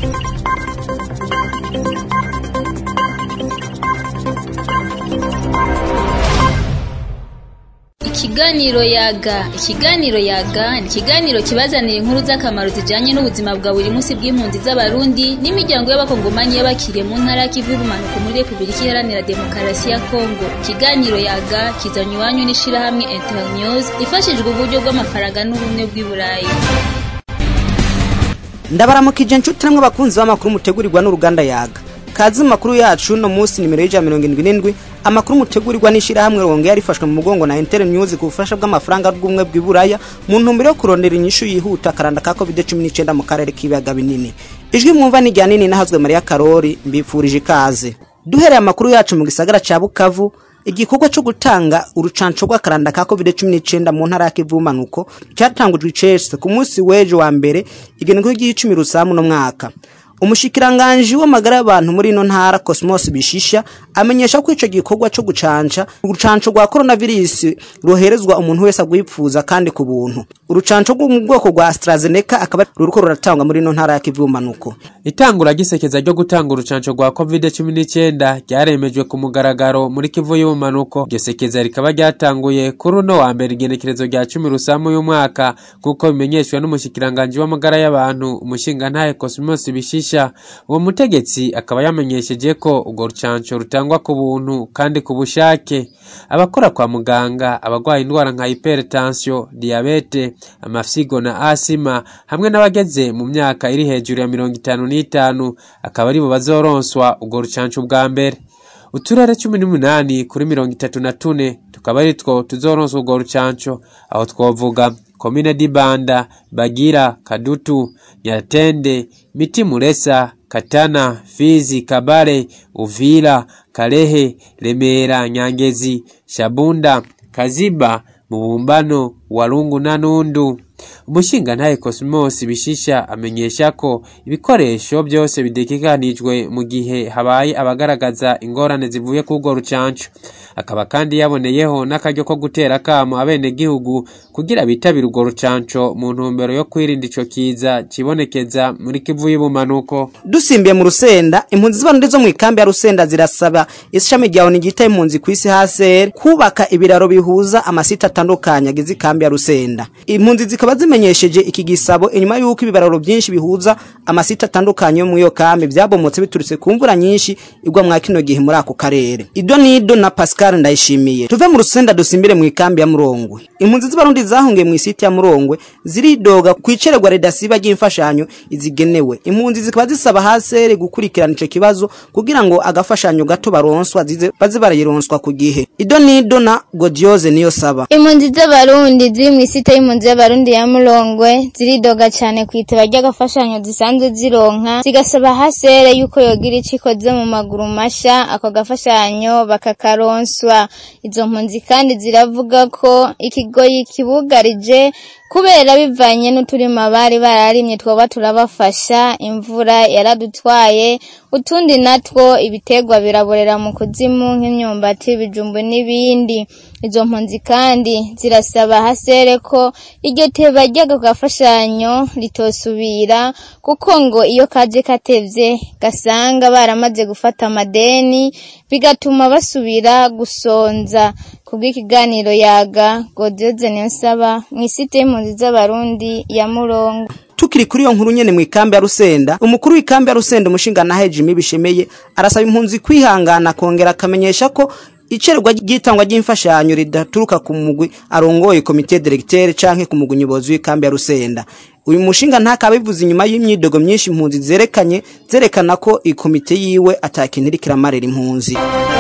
Ikiganiro yaga ikiganiro yaga ni ikiganiro kibazanira inkuru z'akamaro zijanye n'ubuzima bwa buri munsi bw'impunzi z'abarundi n'imiryango y'abakongomani y'abakiriye mu ntara y'ikivu y'ubumanuko muri repubulika iharanira demokarasi ya kongo ikiganiro yaga kizanywa iwanyu n'ishirahamwe internews ifashijwe uburyo bw'amafaranga n'ubumwe bw'i burayi ndabaramukije nshuti namwe abakunzi b'amakuru mutegurirwa n'uruganda yaga kazi mu makuru yacu no munsi nimero y'ijana mirongo indwi n'indwi amakuru mutegurirwa n'ishirahamwe rongeye rifashwe mu mugongo na Inter News ku bufasha bw'amafaranga bw'umwe bw'iburaya mu ntumbero yo kurondera inyishu yihuta akaranda ka COVID-19 mu karere k'ibiyaga binini ijwi mwumva ni rya nini nahazwe Maria Karori mbipfurije ikaze duhereye amakuru yacu mu gisagara ca Bukavu igikorwa cyo gutanga urucanco rw'akaranda ka COVID-19 mu ntara ya Kivumanuko cyatangujwe icese ku munsi w'ejo wa mbere igenekerezo ry'icumi rusamu no mwaka umushikiranganji w'amagara y'abantu muri ino ntara Cosmos Bishisha amenyesha ko ico gikorwa cyo gucanca urucanco rwa coronavirus roherezwa umuntu wese agwipfuza kandi ku buntu urucanco rwo mu bwoko rwa AstraZeneca akaba ruriko ruratangwa muri ino ntara ya Kivumanuko itangura gisekeza ryo gutanga urucanco rwa covid-19 ryaremejwe ku mugaragaro muri kivu y'ubumanuko iryo sekeza rikaba ryatanguye kuri uno wa mbere igenekerezo rya cumi rusamu y'umwaka nk'uko bimenyeshwa n'umushikiranganji w'amagara y'abantu umushingantahe Cosmos Bishisha uwo mutegetsi akaba yamenyesheje ko urwo rucanco rutangwa ku buntu kandi ku bushake abakora kwa muganga abagwaye indwara nka hypertension diabete amafyigo na asima hamwe n'abageze mu myaka iri hejuru ya mirongo itanu n'itanu akaba aribo bazoronswa urwo rucanco bwa mbere uturere cumi n'umunani kuri mirongo itatu na tune tukaba ari two tuzoronswa urwo rucanco aho twovuga komine dibanda bagira kadutu nyatende miti muresa katana fizi kabare uvira karehe remera nyangezi shabunda kaziba mubumbano walungu na nundu umushingantahe Cosmos Bishisha amenyesha ko ibikoresho byose bidekekanijwe mu gihe habaye abagaragaza ingorane zivuye ku rwo rucanco akaba kandi yaboneyeho n'akaryo ko gutera kamo abenegihugu kugira bitabire urwo rucanco mu ntumbero yo kwirinda ico kiza kibonekeza muri kivu y'ubumanuko dusimbiye mu rusenda impunzi z'abarundi zo mu ikambi ya rusenda zirasaba ishami rya ONU ryita impunzi ku isi HCR kubaka ibiraro bihuza amasite atandukanye agize ikambi ya rusenda impunzi zikaba zimenyesheje iki gisabo inyuma y'uko ibibararo byinshi bihuza amasite atandukanye yo mu iyo kambi byabomotse biturutse ku mvura nyinshi igwa mwa kino gihe muri ako karere ido nido na Pascal ndayishimiye tuve mu rusenda dusimbire mu ikambi ya Murongwe impunzi z'abarundi zahungiye mu isite ya Murongwe ziridoga kwicererwa redasiba ry'imfashanyo izigenewe impunzi zikaba zisaba hasere gukurikirana ico kibazo kugira ngo agafashanyo gato baronswa zize baze barayironswa ku gihe ido nido na Godioze niyo saba impunzi z'abarundi ziri mu isite y'impunzi y'abarundi ya Murongwe ziridoga cyane ku iteba ry'agafashanyo zisanzwe zironka zigasaba hasere yuko yogira ico ikoze mu maguru masha ako gafashanyo bakakaronswa izo mpunzi kandi ziravuga ko ikigoyi kibugarije kubera bivanye n'uturima bari bararimye twoba turabafasha imvura yaradutwaye utundi natwo ibitegwa biraborera mu kuzimu nk'imyumbati ibijumbu n'ibindi izo mpunzi kandi zirasaba hasere ko iryo teba ry'ako gafashanyo ritosubira kuko ngo iyo kaje katevye gasanga baramaze gufata amadeni bigatuma basubira gusonza kubw'ikiganiro yaga Godioze Niyonsaba mu isite y'impunzi z'abarundi ya Murongo tukiri kuri iyo nkuru nyene mu ikambi ya Rusenda umukuru w'ikambi ya Rusenda umushinga na Jimmy bishemeye arasaba impunzi kwihangana kongera akamenyesha ko icererwa ry'itangwa ry'imfashanyo ridaturuka ku mugwi arongoye komite directeur canke ku mugwi nyobozi w'ikambi ya Rusenda uyu mushinga ntakabivuze inyuma y'imyidogo myinshi impunzi zerekanye zerekana ko ikomite yiwe atakintu iri kiramarira impunzi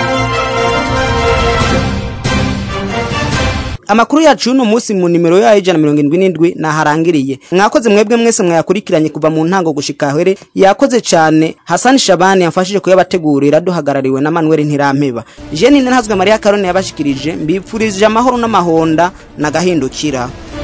amakuru yacu y'uno munsi mu nimero yayo ijana mirongo indwi n'indwi naharangiriye mwakoze mwebwe mwese mwayakurikiranye kuva mu ntango gushika here yakoze cane hasani shabani yamfashije kuyabategurira duhagarariwe na manuel ntirampeba jeni ntazwe mariya karone yabashikirije mbipfurije amahoro n'amahonda nagahindukira